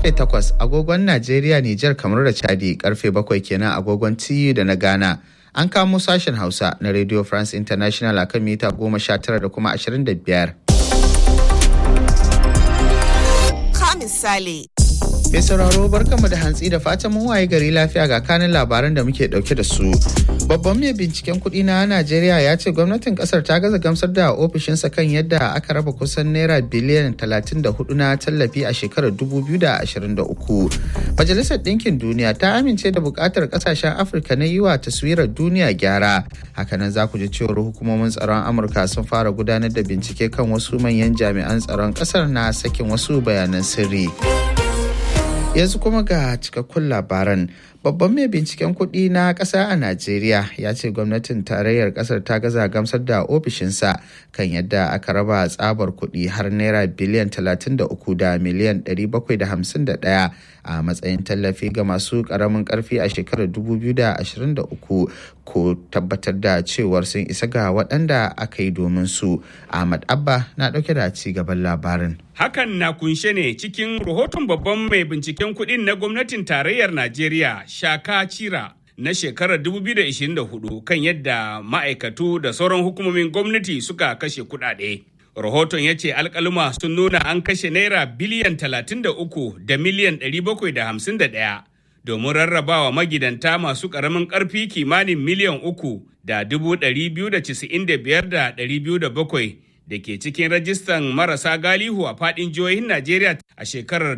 karfe 8 agogon Najeriya, Nijar, kamar da Chadi karfe 7 kenan agogon TU da na Ghana. An kamo sashen Hausa na Radio France International a kan mita 19 da kuma 25. Ka misali. Mai sauraro barkanmu da hantsi da fatan mun waye gari lafiya ga kanin labaran da muke dauke da su. Babban mai binciken kuɗi na Najeriya ya ce gwamnatin kasar ta gaza gamsar da ofishinsa kan yadda aka raba kusan naira biliyan 34 na tallafi a shekarar 2023. Majalisar Ɗinkin Duniya ta amince da buƙatar ƙasashen Afirka na yi wa taswirar duniya gyara. Hakanan za ku ji cewar hukumomin tsaron Amurka sun fara gudanar da bincike kan wasu manyan jami'an tsaron ƙasar na sakin wasu bayanan sirri. yanzu kuma ga cikakkun labaran babban mai binciken kuɗi na ƙasa a najeriya ya ce gwamnatin tarayyar ƙasar ta gaza gamsar da ofishinsa kan yadda aka raba tsabar kuɗi har naira biliyan 33 da miliyan 751 a matsayin tallafi ga masu ƙaramin ƙarfi a shekarar 2023 ko tabbatar da cewar sun isa ga waɗanda aka yi domin su ahmad abba na ɗauke da ci gaban labarin Hakan na kunshe ne cikin rahoton babban mai binciken kuɗin na gwamnatin tarayyar Najeriya, Shaka Cira, na shekarar 2024 kan yadda ma'aikatu da sauran hukumomin gwamnati suka kashe kuɗaɗe. Rahoton ya ce alkaluma sun nuna an kashe naira biliyan 33 da miliyan 751 domin rarrabawa magidanta masu ƙaramin ƙarfi kimanin miliyan uku da 295 da 207 da ke cikin rajistan marasa galihu a fadin jihohin Najeriya a shekarar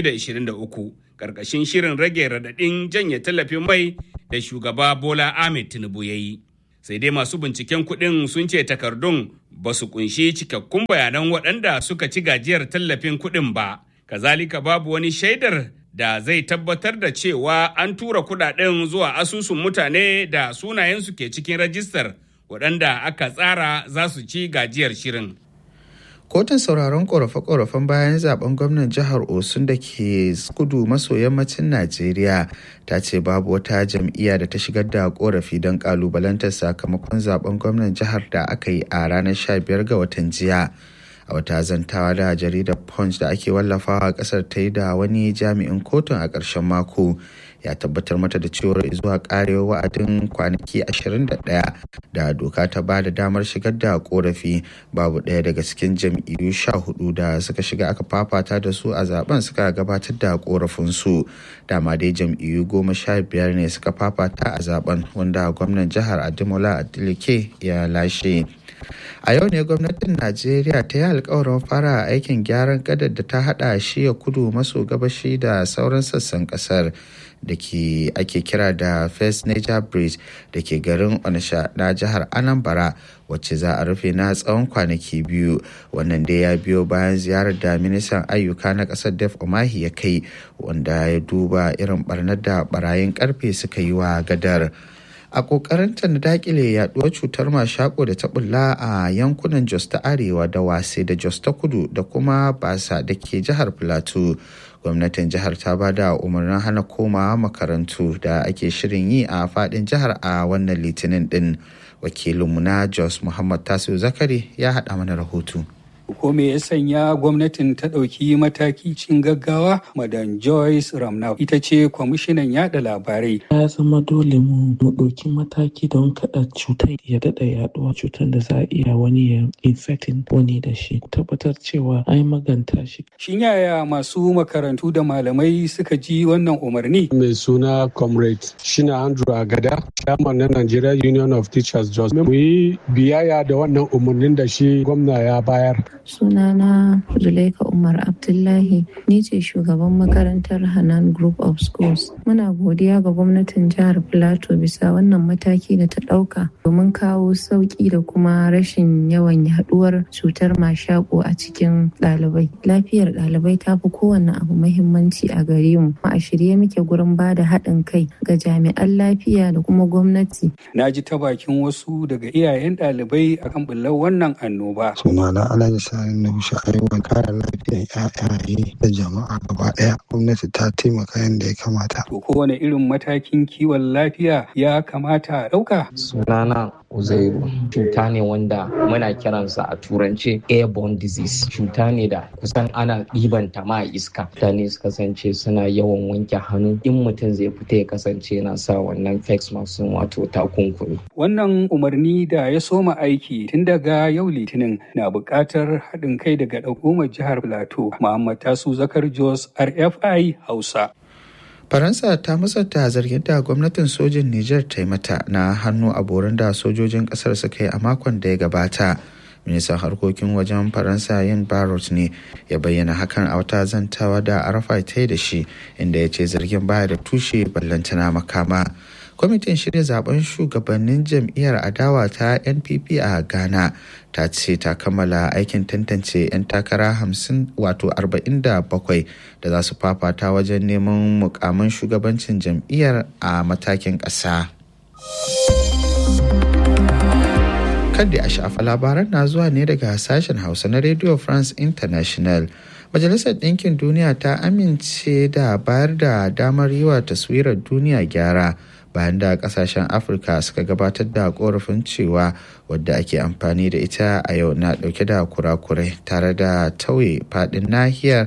2023 karkashin shirin rage radadin janye tallafin mai da shugaba Bola Ahmed Tinubu ya yi. Sai dai masu binciken kuɗin sun ce takardun ba su kunshi cikakkun bayanan waɗanda suka ci gajiyar tallafin kuɗin ba. Kazalika babu wani shaidar da zai tabbatar da cewa an tura kuɗaɗen zuwa asusun mutane da sunayensu ke cikin rajistar waɗanda aka tsara za su ci gajiyar shirin. kotun sauraron korafe-korafen bayan zaben gwamnan jihar osun da ke kudu maso yammacin najeriya ta ce babu wata jam'iyya da ta shigar da korafi don kalubalantar sakamakon zaben gwamnan jihar da aka yi a ranar 15 ga watan jiya a wata zantawa da jaridar punch da ake wallafawa kasar ta yi da wani jami'in kotun a ƙarshen mako ya tabbatar mata da cewar zuwa karewa wa'adin kwanaki 21 da doka ta ba da damar shigar da korafi babu ɗaya daga cikin jam'iyyu 14 da suka shiga aka fafata da su a zaben suka gabatar da korafinsu dama dai jam'iyyu goma sha biyar ne suka fafata a zaben wanda gwamnan jihar adimola adilike ya lashe a yau ne gwamnatin najeriya ta yi alkawarin fara aikin gyaran gadar da ta hada shi ya kudu maso gabashi da sauran sassan kasar da ke ake kira da first nature bridge da ke garin onisha na jihar anambra wacce za a rufe na tsawon kwanaki biyu wannan dai ya biyo bayan ziyarar da ministan ayyuka na kasar def omahi ya kai wanda ya duba irin barnar da barayin karfe suka yi wa gadar a kokarinta na dakile yaduwar cutar mashako da ta bulla a yankunan jos ta arewa da wase da jos ta kudu da kuma basa da ke jihar plateau gwamnatin jihar ta ba da umarnin hana komawa makarantu da ake shirin yi a fadin jihar a wannan litinin din wakilinmu na jos muhammad tasiu zakari ya haɗa mana rahoto ko me ya sanya gwamnatin ta ɗauki mataki cin gaggawa madan joyce ramnau ita ce kwamishinan yada labarai ya zama dole mu mu ɗauki mataki don kada cutar ya daɗa yaduwa cutar da za a iya wani ya infecting wani da shi tabbatar cewa an maganta shi shin yaya masu makarantu da malamai suka ji wannan umarni mai suna comrade shina andrew agada chairman na nigeria union of teachers jos mu yi biyayya da wannan umarnin da shi gwamna ya bayar sunana Zulaika Umar Abdullahi ni ce shugaban makarantar Hanan Group of Schools. Muna godiya ga gwamnatin jihar Plateau bisa wannan mataki da ta ɗauka domin kawo sauƙi da kuma rashin yawan yaduwar cutar mashako a cikin ɗalibai. Lafiyar ɗalibai ta fi kowane abu mahimmanci a gare mu. A shirye muke gurin ba da haɗin kai ga jami'an lafiya da kuma gwamnati. Na ji ta bakin wasu daga iyayen ɗalibai akan bullar wannan annoba. Sunana Alhaji Sani Nusha Aiwan kare lafiyar ƴaƴaye da jama'a gaba ɗaya. Gwamnati ta taimaka yadda ya kamata. To kowane irin matakin kiwon lafiya ya kamata a ɗauka? Sunana uzairu cuta ne wanda muna kiransa a turance airborne disease cuta ne da kusan ana ɗiban ta ma iska mutane su kasance suna yawan wanke hannu in mutum zai fita ya kasance yana sa wannan face mask wato takunkumi wannan umarni da ya soma aiki tun daga yau litinin na buƙatar haɗin kai daga hukumar jihar plateau muhammad tasu zakar jos rfi hausa faransa ta musanta zargin da gwamnatin sojin niger ta yi mata na hannu a borin da sojojin kasar suka yi a makon da ya gabata ministan harkokin wajen faransa yin barot ne ya bayyana hakan a wata zantawa da arafa ta yi da shi inda ya ce zargin baya da tushe ballantana makama kwamitin shirya zaben shugabannin jam'iyyar adawa ta npp a ghana ta ce ta kammala aikin tantance 'yan takara 50 wato 47 da za su fafata wajen neman mukamin shugabancin jam'iyyar a matakin ƙasa. Kadda a shafa labaran na zuwa ne daga sashen Hausa na Radio France International. Majalisar Ɗinkin Duniya ta amince da bayar da damar yi wa taswirar duniya gyara bayan da kasashen Afirka suka gabatar da korafin cewa wadda ake amfani da ita a yau na ɗauke da kurakurai tare da tauye faɗin nahiyar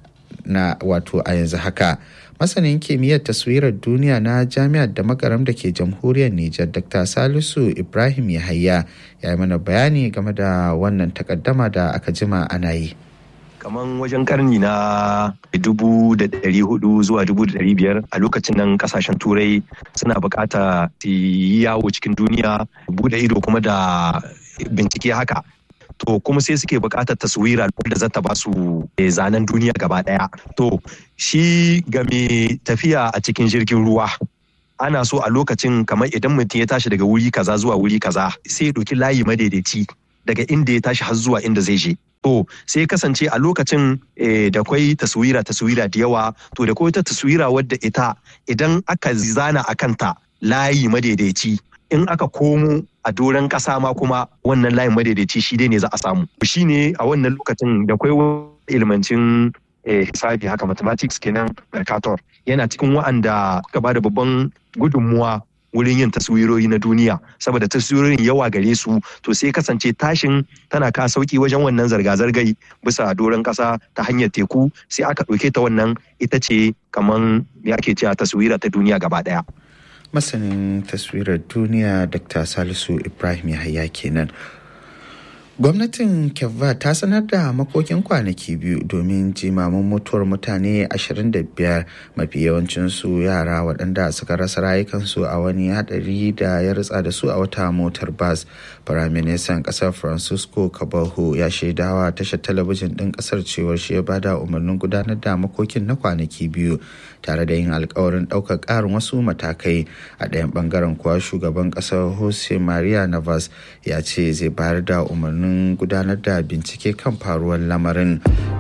na wato a yanzu haka. masanin kimiyyar taswirar duniya na jami'ar da makaram da ke jamhuriyar Nijar Dr. Salisu Ibrahim Yahaya ya yi mana bayani game da wannan takaddama da aka jima ana yi. kaman wajen karni na dubu da dari hudu zuwa dubu da dari biyar a lokacin nan kasashen turai suna bukata su yi yawo cikin duniya bude ido kuma da bincike haka to kuma sai suke buƙatar taswira da zata ba su zanen duniya gaba ɗaya to shi ga mai tafiya a cikin jirgin ruwa ana so a lokacin kamar idan mutum ya tashi daga wuri kaza zuwa wuri kaza sai ya ɗauki layi madaidaici daga inda ya tashi har zuwa inda zai je to sai kasance a lokacin da kwai taswira taswira da yawa to da kwai ta taswira wadda ita idan aka zana a kanta layi madaidaici in aka komo a doron ƙasa ma kuma wannan layin madaidaici shi dai ne za a samu shi ne a wannan lokacin da kwai ilmancin hisabi haka mathematics kenan mercator yana cikin wa'anda suka ba da babban gudunmuwa wurin yin taswirori na duniya saboda taswirorin yawa gare su to sai kasance tashin tana ka sauki wajen wannan zarga-zargai bisa doron ƙasa ta hanyar teku sai aka ɗauke ta wannan ita ce kaman ya ake cewa taswira ta duniya gaba ɗaya. masanin taswirar duniya dr salisu ibrahim yahaya kenan gwamnatin kevva ta sanar da makokin kwanaki biyu domin jimamin mutuwar mutane 25 mafi yawancinsu yara waɗanda suka rasa rayukansu a wani hadari da ya ritsa da su a wata motar bas firaministan ƙasar francisco kabaho ya shaidawa tashar talabijin ɗin ƙasar cewar shi ya bada umarnin gudanar da makokin na kwanaki biyu tare da yin alkawarin ɗaukar ƙarin wasu matakai a ɗayan ɓangaren kuwa shugaban ƙasar jose maria navas ya ce zai bayar da umarnin gudanar da bincike kan faruwar lamarin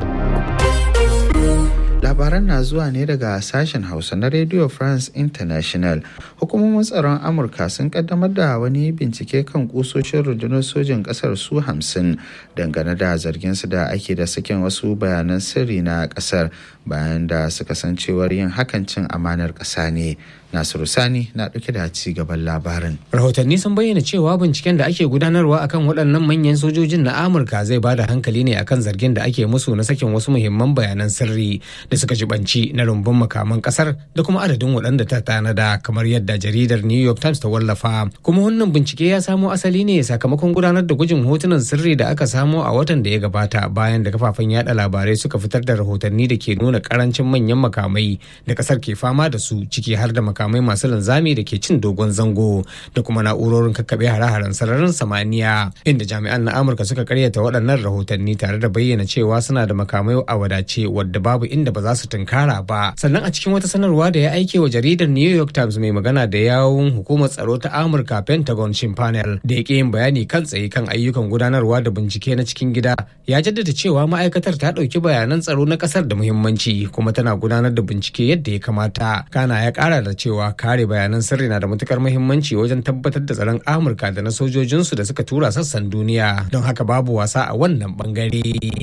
labaran na zuwa ne daga sashen hausa na radio france international hukumomin tsaron amurka sun kaddamar da wani bincike kan kusoshin rundunar sojin kasar su hamsin dangane da zarginsu da ake da sakin wasu bayanan sirri na kasar bayan da suka san cewar yin hakan cin amanar ƙasa ne nasiru sani na ɗauke da ci gaban labarin rahotanni sun bayyana cewa binciken da ake gudanarwa akan waɗannan manyan sojojin na amurka zai bada hankali ne akan zargin da ake musu na sakin wasu muhimman bayanan sirri da suka jibanci na rumbun makaman kasar da kuma adadin waɗanda ta tanada kamar yadda jaridar new york times ta wallafa kuma wannan bincike ya samo asali ne sakamakon gudanar da gwajin hotunan sirri da aka samo a watan da ya gabata bayan da kafafen yada labarai suka fitar da rahotanni da ke nuna karancin manyan makamai da kasar ke fama da su ciki har da makamai masu linzami da ke cin dogon zango da kuma na'urorin kakkaɓe hare-haren sararin samaniya inda jami'an na amurka suka karyata waɗannan rahotanni tare da bayyana cewa suna da makamai a wadace wadda babu inda ba za su tunkara ba sannan a cikin wata sanarwa da ya aike wa jaridar new york times mai magana da yawun hukumar tsaro ta amurka pentagon shin panel da ya yin bayani kan tsaye kan ayyukan gudanarwa da bincike na cikin gida ya jaddada cewa ma'aikatar ta ɗauki bayanan tsaro na ƙasar da muhimmanci kuma tana gudanar da bincike yadda ya kamata kana ya ƙara da cewa kare bayanan sirri na da matukar muhimmanci wajen tabbatar da tsaron amurka da na sojojinsu da suka tura sassan duniya don haka babu wasa a wannan bangare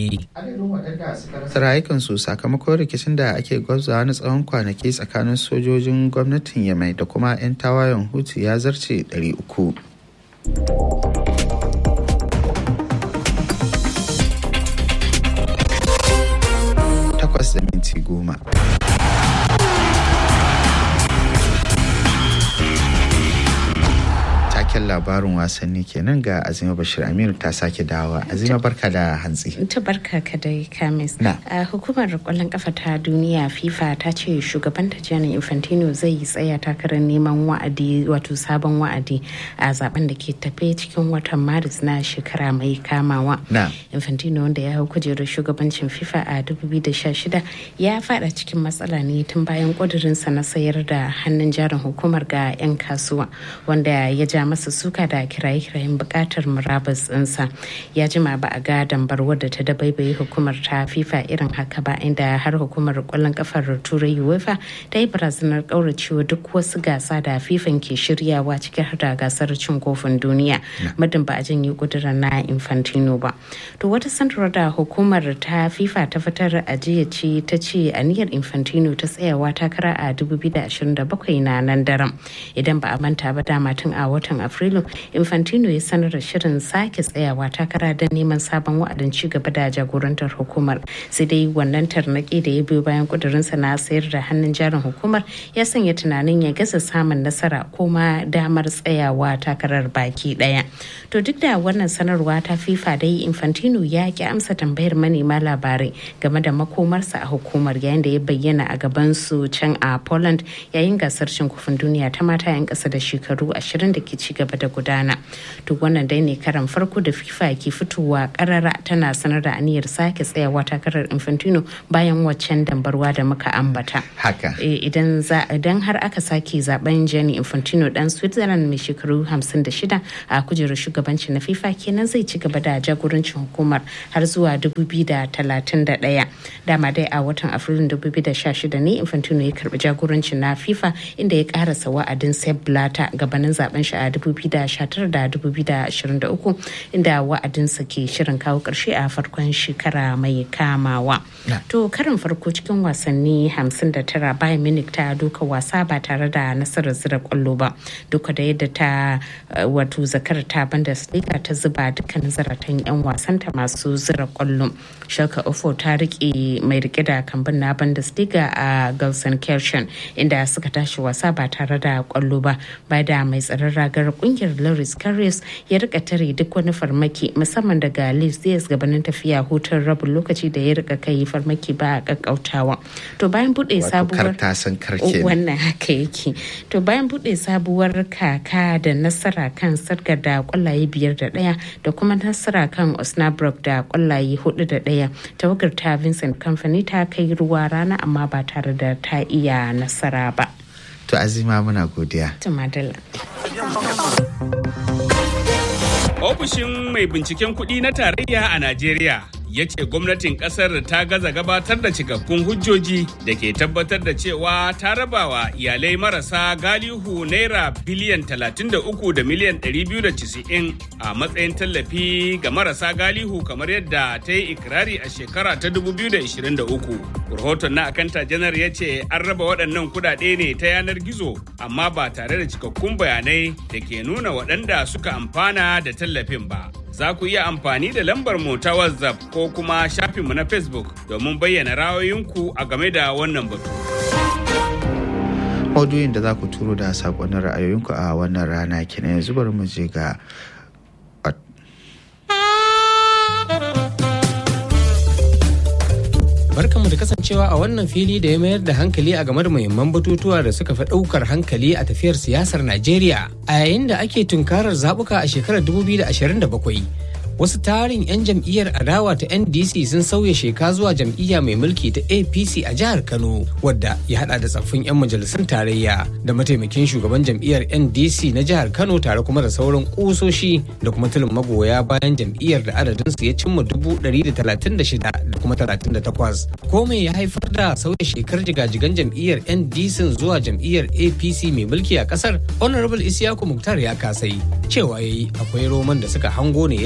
rayukansu sakamakon rikicin da ake gwabzawa na tsawon kwanaki tsakanin sojojin gwamnatin yamai da kuma 'yan tawayen hutu ya zarce 300 Takwas da minti goma. Taken labarin wasanni kenan ga Azima Bashir Aminu ta sake dawa. Azima barka da hantsi. Ta barka ka dai Kamis. Na. A hukumar kwallon kafa ta duniya FIFA ta ce shugaban ta Gianni Infantino zai yi tsaya takarar neman wa'adi wato sabon wa'adi a zaben da ke tafe cikin watan Maris na shekara mai kamawa. Na. Infantino wanda ya hau kujerar shugabancin FIFA a 2016 ya fada cikin matsala ne tun bayan kudurinsa na sayar da hannun jarin hukumar ga 'yan kasuwa wanda ya ja masa suka da kiraye-kirayen bukatar murabus ɗinsa ya jima ba a ga dambar wadda ta dabaibaye hukumar ta fifa irin haka ba inda har hukumar kwallon kafar turai uefa ta yi barazanar kauracewa duk wasu gasa da fifan ke shiryawa ciki har da gasar cin kofin duniya muddin ba a janye kudurar na infantino ba to wata sanarwar da hukumar ta fifa ta fitar a jiya ce ta ce aniyar infantino ta tsayawa takara a 2027 na nan daren idan ba a manta ba dama tun a watan afrilu infantino ya sanar da shirin sake tsayawa takara don neman sabon wa'adin ci gaba da jagorantar hukumar sai dai wannan tarnaki da ya biyo bayan kudurinsa na sayar da hannun jarin hukumar ya sanya tunanin ya gasa samun nasara ko ma damar tsayawa takarar baki daya to duk da wannan sanarwa ta fifa dai infantino ya ki amsa tambayar manema labarai game da makomarsa a hukumar yayin da ya bayyana a gaban su can a poland yayin gasar cin kofin duniya ta mata 'yan kasa da shekaru 20 da ke ci gaba da gudana duk wannan dai ne karan farko da fifa ke fitowa karara tana sanar da aniyar sake tsayawa takarar infantino bayan waccan dambarwa da muka ambata Haka. idan za idan har aka sake zaben Gianni Infantino dan Switzerland mai shekaru 56 a kujerar shugabanci na FIFA kenan zai ci gaba da jagorancin hukumar har zuwa 2031 dama dai a watan Afrilun 2016 ne Infantino ya karbi jagorancin na FIFA inda ya karasa wa'adin Sepp Blatter gabanin zaben shi a 2019 da 2023 inda wa'adinsa ke shirin kawo karshe a farkon shekara mai kamawa. To karin farko cikin wasanni 59 bayan Munich ta doka wasa ba tare da nasarar zira kwallo ba duka da yadda ta wato zakar ta Bundesliga ta zuba dukkan zaratan 'yan wasanta masu zira kwallo. Schalke Ofo ta rike mai rike da kambun na Bundesliga a Gelsenkirchen inda suka tashi wasa ba tare da kwallo ba ba da mai tsaron ragar kungiyar Loris Karius ya rika tare duk wani farmaki musamman daga Leeds Diaz gabanin tafiya hutun rabin lokaci da ya rika kai farmaki ba a kakkautawa. To bayan bude sabuwar wannan haka yake. To bayan bude sabuwar kaka da nasara kan sargar da kwallaye biyar da daya da kuma nasara kan Osnabrück da kwallaye hudu da daya tawagar ta Vincent Company ta kai ruwa rana amma ba tare da ta iya nasara ba. To azima muna godiya. Tumadala. Ofishin mai binciken kuɗi na tarayya a Najeriya ya ce gwamnatin kasar ta gaza gabatar da cikakkun hujjoji da ke tabbatar da cewa ta rabawa iyalai marasa galihu naira biliyan 33 da miliyan 290 a matsayin tallafi ga marasa galihu kamar yadda ta yi ikirari a shekara ta 2023 rahoton na akanta janar ya ce an raba waɗannan kudade ne ta yanar gizo amma ba tare da cikakkun bayanai da ke nuna waɗanda suka amfana da tallafin ba za ku iya amfani da lambar mu ta WhatsApp ko kuma shafinmu na Facebook domin bayyana ra'ayoyinku a game da wannan batu. Maudu'in da za ku turo da saƙonin ra'ayoyinku a wannan rana kenan yanzu bari mu je ga Barkanmu da kasancewa a wannan fili da ya mayar da hankali a game da muhimman batutuwa da suka fi ɗaukar hankali a tafiyar siyasar Najeriya a yayin da ake tunkarar zaɓuka a shekarar 2027. Wasu tarin 'yan jam'iyyar adawa ta NDC sun sauya sheka zuwa jam'iyya mai mulki ta APC a jihar Kano, wadda ya hada da tsaffin 'yan majalisun tarayya da mataimakin shugaban jam'iyyar NDC na jihar Kano tare kuma da sauran kusoshi da kuma tulin magoya bayan jam'iyyar da adadinsu ya cimma dubu ɗari da talatin da shida da kuma talatin da takwas. Ko me ya haifar da sauya shekar jigajigan jam'iyyar NDC zuwa jam'iyyar APC mai mulki a kasar? Honorable Isiyaku Muktar ya kasai cewa yayi akwai roman da suka hango ne yasa hakan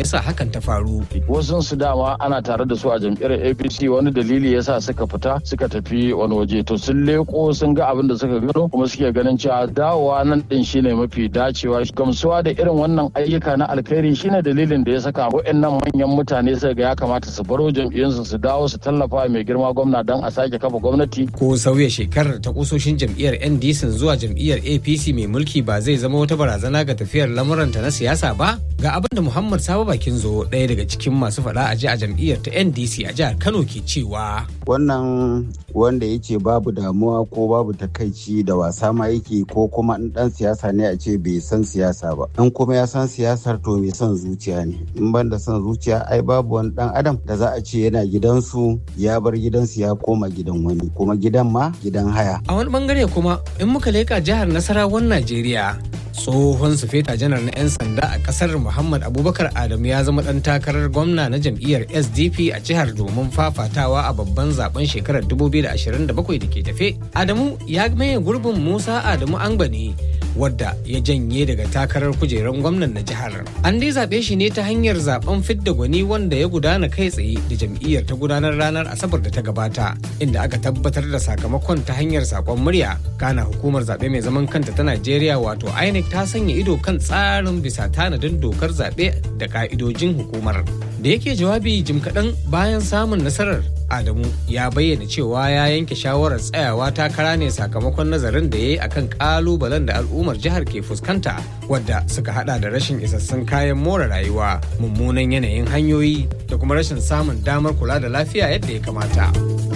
hakan ta faru. Wasu su dama ana tare da su a jam'iyyar APC wani dalili yasa suka fita suka tafi wani waje to sun leko sun ga abin da suka gano kuma suke ganin cewa dawowa nan din shine mafi dacewa gamsuwa da irin wannan ayyuka na alkhairi shine dalilin da ya saka waɗannan manyan mutane suka ga ya kamata su baro jam'iyyunsu su dawo su tallafa mai girma gwamna don a sake kafa gwamnati. Ko sauya shekarar ta kusoshin jam'iyyar NDC zuwa jam'iyyar APC mai mulki ba zai zama wata barazana ga tafiyar lamuranta na siyasa ba? Ga abin da Muhammad Sabo Bakin zo ɗaya daga cikin masu faɗa a ji a jam'iyyar ta NDC a jihar Kano ke cewa. Wannan wanda yake babu damuwa ko babu takaici da wasa ma yake ko kuma in ɗan siyasa ne a ce bai san siyasa ba. In kuma ya san siyasar to mai son zuciya ne. In ban da son zuciya ai babu wani ɗan adam da za a ce yana gidansu ya bar gidansu ya koma gidan wani kuma gidan ma gidan haya. A wani bangare kuma in muka leka jihar Nasarawan Najeriya tsohon sufeta janar na 'yan sanda a kasar muhammad abubakar adamu ya zama dan takarar gwamna na jam'iyyar sdp a jihar domin fafatawa a babban zaben shekarar 2027 da ke tafe adamu ya maye gurbin musa adamu angbani wadda ya janye daga takarar kujerar gwamnan na jihar an dai zaɓe shi ne ta hanyar zaben fidda gwani wanda ya gudana kai tsaye da jam'iyyar ta gudanar ranar asabar da ta gabata inda aka tabbatar da sakamakon ta hanyar sakon murya kana hukumar zaɓe mai zaman kanta ta najeriya wato inec ta sanya ido kan tsarin bisa tanadin dokar zaɓe da ka'idojin hukumar da yake jawabi jim kaɗan bayan samun nasarar adamu ya bayyana cewa ya yanke shawarar tsayawa takara ne sakamakon nazarin da ya yi akan kalubalen da al'ummar jihar ke fuskanta wadda suka hada da rashin isassun kayan more rayuwa mummunan yanayin hanyoyi da kuma rashin samun damar kula da lafiya yadda ya kamata.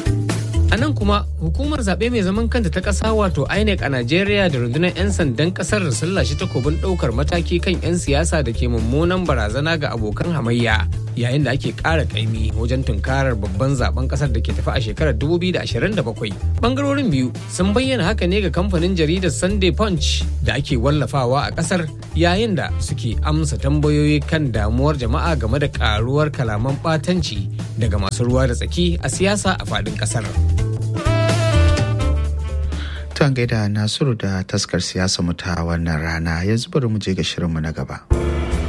A nan kuma hukumar zaɓe mai zaman kanta ta ƙasa wato INEC a Najeriya da rundunar 'yan sandan ƙasar sun lashe takobin ɗaukar mataki kan 'yan siyasa da ke mummunan barazana ga abokan hamayya yayin da ake ƙara ƙaimi wajen tunkarar babban zaben ƙasar da ke tafi a shekarar 2027. Bangarorin biyu sun bayyana haka ne ga kamfanin jaridar Sunday Punch da ake wallafawa a ƙasar yayin da suke amsa tambayoyi kan damuwar jama'a game da ƙaruwar kalaman ɓatanci daga masu ruwa da tsaki a siyasa a faɗin ƙasar. Tuwan gaida Nasiru da taskar siyasa mu ta wannan rana yanzu bari mu je ga shirinmu na gaba.